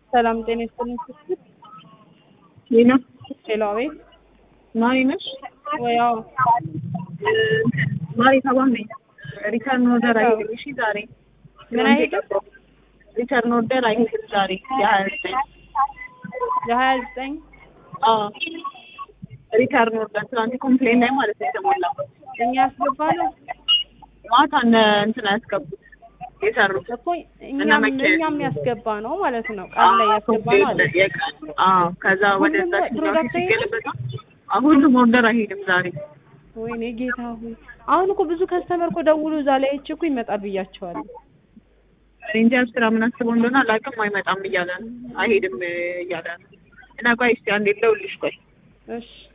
ሰላም ጤና ይስጥልኝ። ስትል ሌላ ሄሎ፣ አቤት። ማሪ ነሽ? ወይ አዎ፣ ማሪ ተባም ነኝ። ሪተርን ኦርደር አይሄድም። እሺ ዛሬ ምን አይሄድም? ሪተርን ኦርደር አይሄድም ዛሬ የሀያ ዘጠኝ የሀያ ዘጠኝ አዎ ሪተርን ኦርደር ትናንት ኮምፕሌን ላይ ማለት ነው የተሞላው እኛ ያስገባነው ማታ እነ እንትን ያስገቡት የሰሩት እኮ እኛም እኛም ያስገባ ነው ማለት ነው። ቃል ላይ ያስገባ ነው አለ። አዎ ከዛ ወደ ሁሉም ዛች ፕሮዳክት ሲገለበጣ ሁሉም ኦርደር አይሄድም ዛሬ ወይኔ ጌታ ሆይ! አሁን እኮ ብዙ ከስተመር እኮ ደውሎ እዛ ላይ እች እኮ ይመጣል ብያቸዋለሁ። እንጃ ስራ ምን አስበው እንደሆነ አላውቅም። አይመጣም እያለ ነው አይሄድም እያለ ነው። እና ቆይ እስኪ አንዴ ልደውልልሽ ቆይ እሺ